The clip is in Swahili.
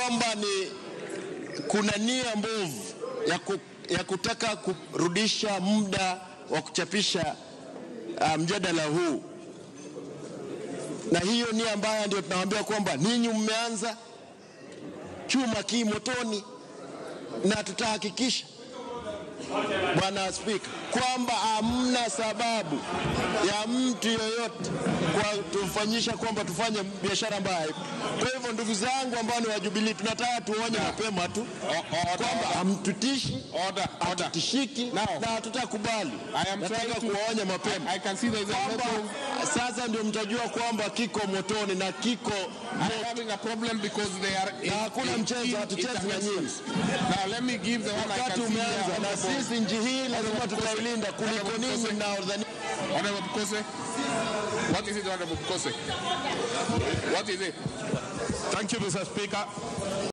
kwamba ni kuna nia mbovu ya, ku, ya kutaka kurudisha muda wa kuchapisha uh, mjadala huu, na hiyo nia mbaya ndio tunawaambia kwamba ninyi mmeanza chuma ki motoni, na tutahakikisha Bwana Spika, kwamba hamna sababu ya mtu yoyote kwa tumfanyisha kwamba tufanye biashara mbaya. Kwa hivyo ndugu zangu ambao ni wa Jubilee, tunataka tuonye mapema tu kwamba hamtutishi, Order, order. hatutishiki Now, na hatutakubali. I am Nataka trying to- kuwaonya mapema I can see there is a kwamba lot of sasa ndio mtajua kwamba kiko motoni na kiko I'm having a problem because they are in, Na hakuna in- mchezo, in hatuchezi na interventions. Now let me give the one I wakati can see umeanza, here. na Honorable- sisi nchi hii lazima tutailinda kuliko ninyi mnaodhani Honorable Bukose. What is it, Honorable Bukose? What is it? Thank you, Mr. Speaker.